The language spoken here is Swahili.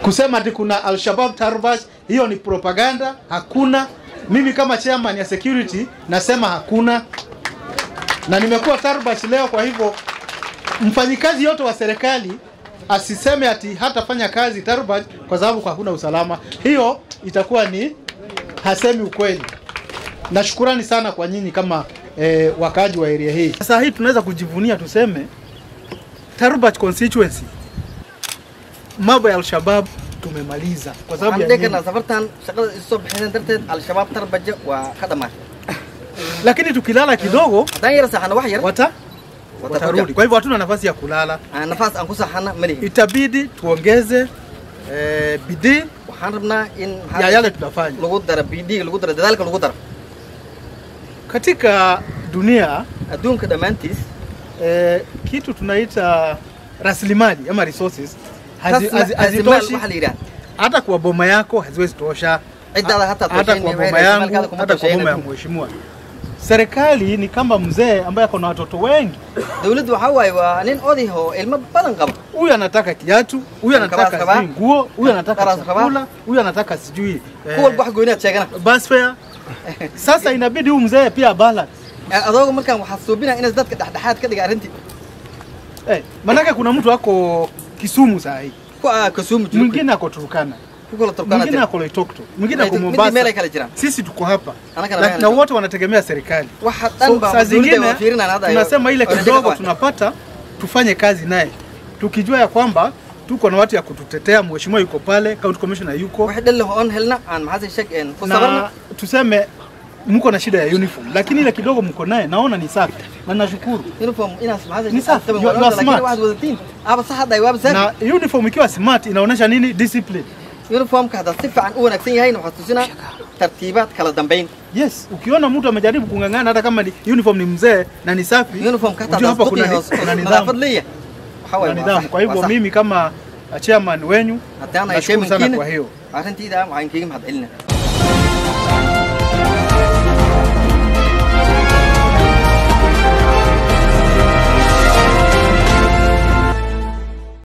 kusema ati kuna Al-Shabaab Tarbash, hiyo ni propaganda. Hakuna. Mimi kama chairman ya security nasema hakuna, na nimekuwa Tarbash leo. Kwa hivyo mfanyikazi yote wa serikali asiseme ati hatafanya kazi Tarbash kwa sababu hakuna usalama. Hiyo itakuwa ni hasemi ukweli. Na shukurani sana kwa nyinyi kama eh, wakaaji wa area hii. Sasa hii tunaweza kujivunia tuseme Tarbash constituency mambo ya Al-Shabaab tumemaliza kwa sababu ya waxaan dhihi nini? karnaa safartan shaqada isu soo bixineen darteed al-shabaab tarbaja waa ka dhamaatay Lakini tukilala kidogo haddaan yara saxano wax yar wata watakuja watarudi. Kwa hivyo hatuna nafasi ya kulala, Aan nafaas aan ku saxana malihi itabidi tuongeze eh, bidii waxaan rabnaa in maxaa ya yale tunafanya lagu daro bidhiga lagu daro dadaalka lagu daro katika dunia. adduunka dhammaantiis Eh, kitu tunaita rasilimali ama resources hazi- rasma- hazi- rasimaal hazitoshi waxaa la yidhaha hata kwa boma yako haziwezi tosha, Ciddaada hata hata toshayn, kwa waxay boma rasilimaalkaada yangu, kuma hata kwa boma ya toshayna. mheshimiwa. Serikali ni kama mzee ambaye ako na watoto wengi. dawladdu waxaa waaye waa nin oday oo ilmo badan qaba Huyu anataka kiatu, huyu Karas anataka rabaa. sijui nguo, huyu anataka Karas rabaa. chakula, huyu anataka sijui ku walba wax gooniyaad sheegana bus fare. Sasa inabidi huyu mzee pia balance. adooga markaan waxaa suubinaa inaad dadka dhexdhexaad ka dhiga arrintii Eh, manake kuna mtu ako Kisumu saa hii, ku ah kasuumu jiro mwingine ako Turkana, ku kala turkana mwingine jira ako Loitoktok, mwingine ako Midi meel ay Mombasa. kala jiraan Sisi tuko hapa Anaka na, na- na wote wanategemea serikali. waxa So, dhan baa saa dawladda zingine waa fiirinaan hadda tunasema ile Wanataka kidogo kwa- tunapata tufanye kazi naye, tukijua ya kwamba tuko na watu ya kututetea. Mheshimiwa yuko pale, county commissioner yuko wax dhal leh oon helna aan maxaase sheeg een ku sabarna na tuseme mko na shida ya uniform, lakini ile kidogo mko naye naona ni safi na nashukuru. uniform inaas maxaase Ni safi, you- you are laakiin smart. waxaad wadatiin aba sax hadda waaba safi Na uniform ikiwa smart inaonyesha nini? Discipline. uniformka haddaad si fiican u wanaagsan yahayna waxaad tusinaa tartiibaad kala dambayn Yes, ukiona mtu amejaribu kung'ang'ana hata kama ni uniform ni mzee na ni safi, uniformka hataa ujue hapa haddaad kuna, isku ni- qiyaas kuna nadaafad nidhamu. leeyahay waxa Kuna waaye waa nidhamu. sax, Kwa waa hivyo sax. mimi kama chairman wenyu haddaan ay nashukuru sana chairmankiina kwa hiyo. arrintiida waxaan kaga mahad celinaa